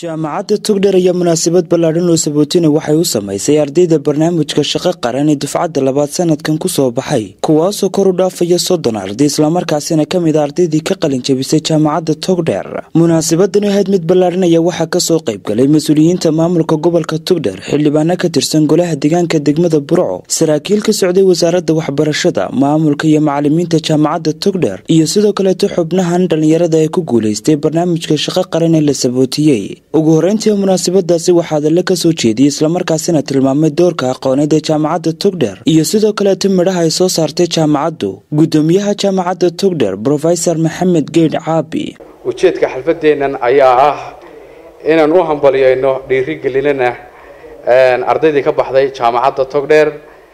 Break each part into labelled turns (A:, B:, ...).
A: jaamacadda togdher ayaa munaasabad ballaadhan oo sabootina waxay u samaysay ardayda barnaamijka shaqo qaran ee dufcadda labaad sanadkan kusoo baxay kuwaasoo kor u dhaafaya soddon arday islamarkaasina ka mid a ardaydii ka qalin jabisay jaamacadda togdher munaasabadani ahayd mid ballaadhan ayaa waxaa kasoo qaybgalay mas-uuliyiinta maamulka gobolka togdher xildhibaano ka tirsan golaha deegaanka degmada burco saraakiil ka socday wasaaradda waxbarashada maamulka iyo macalimiinta jaamacadda togdher iyo sidoo kaleeto xubnahan dhallinyarada ee ku guulaystay barnaamijka shaqo qaran ee la sabootiyey ugu horreyntii munaasabadaasi waxaa adalle ka soo jeediyey islamarkaasina tilmaamay doorka aqooneed ee jaamacadda togdher iyo sidoo kaleeto midhaha ay soo saartay jaamacaddu guddoomiyaha jaamacadda togdher brofesor maxamed geedh caabi
B: ujeedka xalfadeennan ayaa ah inaan u hambaliyeyno dhiirigelinana ardaydii ka baxday jaamacadda togdheer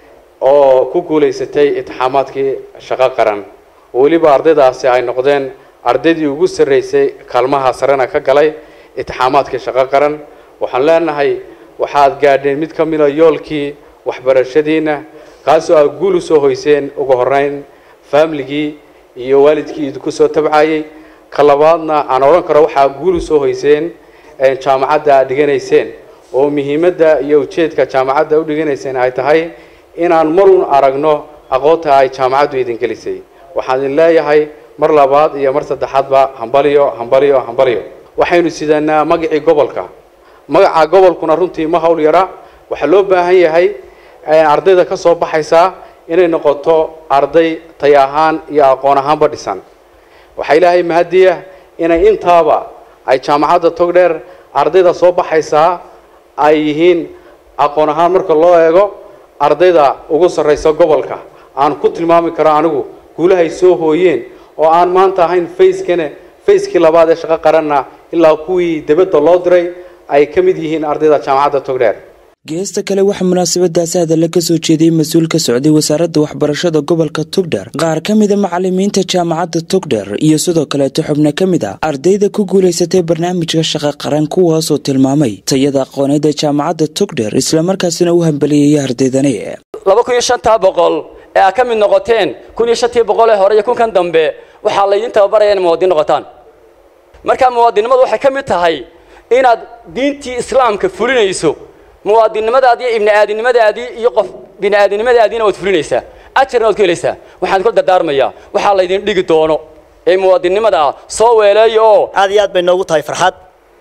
B: oo ku guulaysatay itixaamaadkii shaqo qaran weliba ardaydaasi ay noqdeen ardaydii ugu sarreysay kaalmaha sarena ka galay itixaamaadkii shaqo qaran waxaan leenahay waxaad gaadheen mid ka mida yoolkii waxbarashadiina kaasoo aad guul u soo hoyseen ugu horeyn faamiligii iyo waalidkii idinku soo tabcayey ka labaadna aan odhan karo waxaa guul u soo hoyseen jaamacadda aad dhiganayseen oo muhiimadda iyo ujeedka jaamacadda u dhiganayseen ay tahay inaan marun aragno aqoonta ay jaamacaddu idin gelisay waxaan idin leeyahay mar labaad iyo mar saddexaadba hambaliyo hambaliyo hambaliyo waxaynu sidanaa magacii gobolka magaca gobolkuna runtii ma hawl yara waxaa loo baahan yahay ardayda ka soo baxaysaa inay noqoto arday tay ahaan iyo aqoon ahaanba dhisan waxaa ilaahay mahadiya inay intaaba ay jaamacadda togdheer ardayda soo baxaysaa ay yihiin aqoon ahaan marka loo eego ardayda ugu sarraysa gobolka aan ku tilmaami karo anigu guulahay soo hooyeen oo aan maanta ahayn facekane facekii labaad ee shaqo qaranna ilaa kuwii dibadda loo diray ay ka mid yihiin ardayda jaamacadda togdheer
A: geesta kale waxaa munaasabadaasi hadalla ka soo jeediyey mas-uul ka socday wasaaradda waxbarashada gobolka togdher qaar ka mida macalimiinta jaamacadda togdher iyo sidoo kaleeto xubno ka mid a ardayda ku guulaysatay barnaamijka shaqo qaran kuwaasoo tilmaamay tayada aqooneed ee jaamacadda togdher islamarkaasina u hambaliyeeyay ardaydani
C: laba kun iyo shantaa boqol ee aad ka mid noqoteen kun iyo shantii boqol ee hore iyo kunkan dambe waxaa laydin tababaraya in muwaadin noqotaan markaa muwaadinnimadu waxay ka mid tahay inaad diintii islaamka fulinayso muwaadinnimadaadii iyo ibni aadinimadaadii iyo qof bini aadinimadaadiina waad fulinaysaa ajarna waad ku helaysaa waxaan ku dardaarmayaa waxaa laydin dhigi doono ee muwaadinnimada ah soo weeleeya oo
D: aad iyo aad bay noogu tahay farxad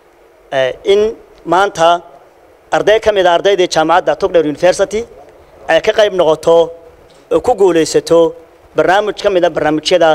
D: in maanta arday ka mid a ardaydii jaamacadda togdher university ay ka qayb noqoto oo ku guulaysato barnaamij ka mid a barnaamijyada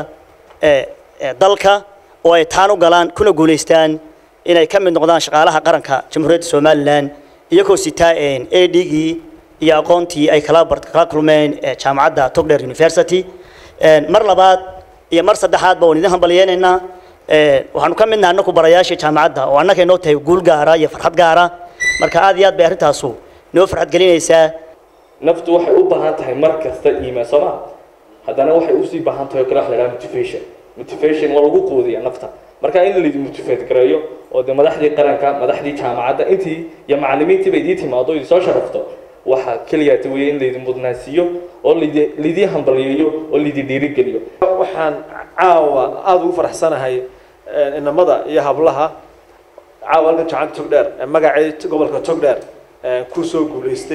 D: dalka oo ay taan u galaan kuna guulaystaan inay ka mid noqdaan shaqaalaha qaranka jamhuuriyadda somalilan iyagoo sitaa a dgii iyo aqoontii ay kala kala kulmeen jaamacadda togdher university mar labaad iyo mar saddexaadba waan idin hambalyeynaynaa waxaanu ka midnaha anaku barayaashii jaamacadda oo annaka inoo tahay guul gaara iyo farxad gaara marka aad iyo aad bay arrintaasu noo farxad gelinaysaa
E: naftu waxay u baahan tahay mar kasta iimaan soo ma haddana waxay usii baahan tahay oo kale wax la dhaha motivation motivation waa lagu quudiya nafta marka in laidi motivate gareeyo oo dee madaxdii qaranka madaxdii jaamacadda intii iyo macalimiintiiba idii timaado idin soo sharafto waxaa keliyaata weeye in laydin mudnaansiiyo oo ladi laydii hambaliyeeyo oo laydin dhiirigeliyo
F: waxaan caawa aada ugu faraxsanahay inamada iyo hablaha caawa halkan jacanta togdheer magacii gobolka togdheer kusoo guulaystay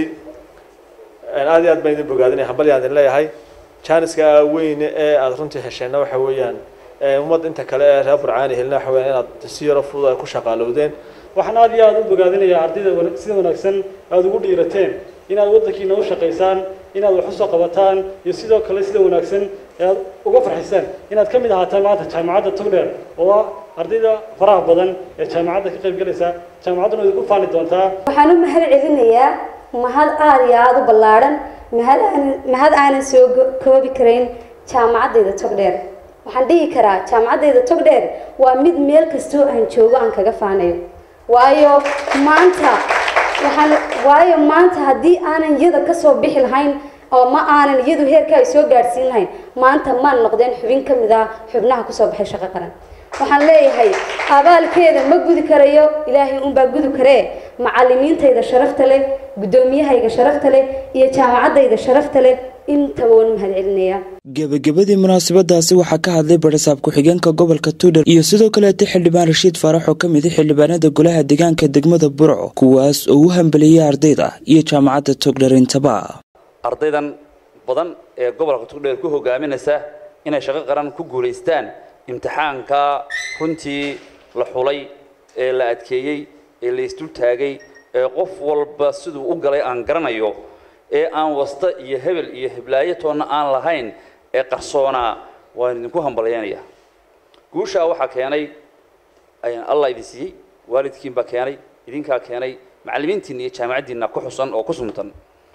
F: aad iyo aad baan idin bogaadinaya hambalyaan idin leeyahay janiska weyne ee aada runtii hesheenna waxa weeyaan ummadda inta kale ee reer burcaani helna waxa weeyaan inaad si yaro fudud ay ku shaqaalowdeen
G: waxaan aad iyo aada u bogaadinayaa ardayda sida wanaagsan aada ugu dhiirateen inaad waddankiina u shaqaysaan inaad wax usoo qabataan iyo sidoo kale sida wanaagsan ee aad uga farxisaan inaad ka mid ahaataan maanta jaamacadda togdheer oo ah ardayda faraha badan ee jaamacadda ka qayb galaysa jaamacadduna idinku faani doontaa
H: waxaan u mahad celinayaa mahad aada iyo aada u ballaadhan mahad aanan mahad aanan soo koobi karayn jaamacaddayda togdheer waxaan dhihi karaa jaamacaddayda togdheer waa mid meel kastoo aan joogo aan kaga faanayo waayo maanta waxaan waayo maanta haddii aanan iyada kasoo bixi lahayn oo ma aanan iyadu heerka ay soo gaadhsiin lahayn maanta maan noqdeen xubin ka mid ah xubnaha kusoo baxay shaqo qaran waxaan leeyahay abaalkeeda ma gudi karayo ilaahay unbaa gudi karee macalimiintayda sharafta leh guddoomiyahayga sharafta leh iyo jaamacaddayda sharafta leh intaba waan mahad celinayaa
A: gebagabadii munaasabadaasi waxaa ka hadlay barasaab ku-xigeenka gobolka tuudhar iyo sidoo kaleeta xildhibaan rashiid faarax oo ka mid a xildhibaanada golaha deegaanka degmada burco kuwaas oo u hambeliyey ardayda iyo jaamacadda togdher intaba
I: ardaydan badan ee gobolka togdheer ku hogaaminaysa inay shaqo qaran ku guulaystaan imtixaanka runtii la xulay ee la adkeeyey ee la isdul taagay ee qof walba siduu u galay aan garanayo ee aan wasta iyo hebel iyo heblaayo toonna aan lahayn ee qarsoonaa waan idinku hambalyaynaya guushaa waxaa keenay allah idin siiyey waalidkiin baa keenay idinkaa keenay macallimiintiinna iyo jaamacaddiinna ku xusan oo ku suntan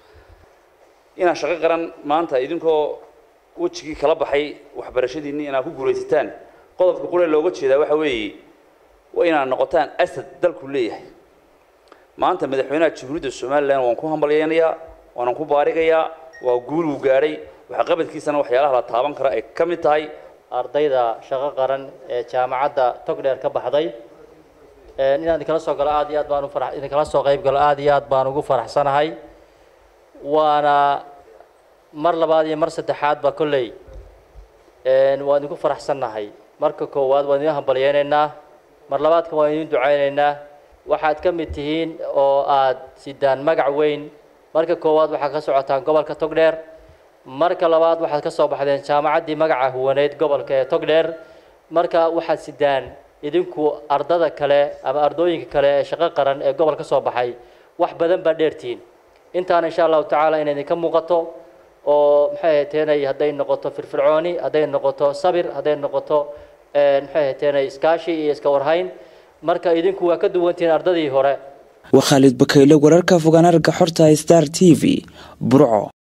I: inaad shaqo qaran maanta idinkoo wejigii kala baxay waxbarashadiinni inaad ku guulaysataan qodobka qule looga jeedaa waxa weeye waa inaad noqotaan asad dalku leeyahay maanta madaxweynaha jamhuuriyadda somalilan waan ku hambalyaynayaa waanan ku baarigayaa waa guul uu gaadhay waxqabadkiisana waxyaalaha la taaban kara ay ka mid tahay
J: ardayda shaqo qaran ee jaamacadda togdheer ka baxday inaan idinkala soo galo aad iyo aad baan ufara idinkala soo qayb galo aad iyo aad baan ugu faraxsanahay waana mar labaad iyo mar saddexaadba kolley waan idinku faraxsannahay marka koowaad waan idin hambalyaynaynaa mar labaadka waan idin ducaynaynaa waxaad ka mid tihiin oo aad sidaan magac weyn marka koowaad waxaad ka socotaan gobolka togdheer marka labaad waxaad ka soo baxdeen jaamacaddii magaca huwaneyd gobolka ee togdheer marka waxaad sidaan idinku ardada kale ama ardooyinka kale ee shaqo qaran ee gobol ka soo baxay wax badan baa dheertihiin intaana insha allahu tacaala inay idinka muuqato oo maxay ahateenay hadday noqoto firfircooni hadday noqoto sabir hadday noqoto maxay ahateenay iskaashi iyo iska warhayn marka idinku waa ka duwantihiin ardadii hore
A: waa khaalid bakayle wararka fogaan arga xorta star t v burco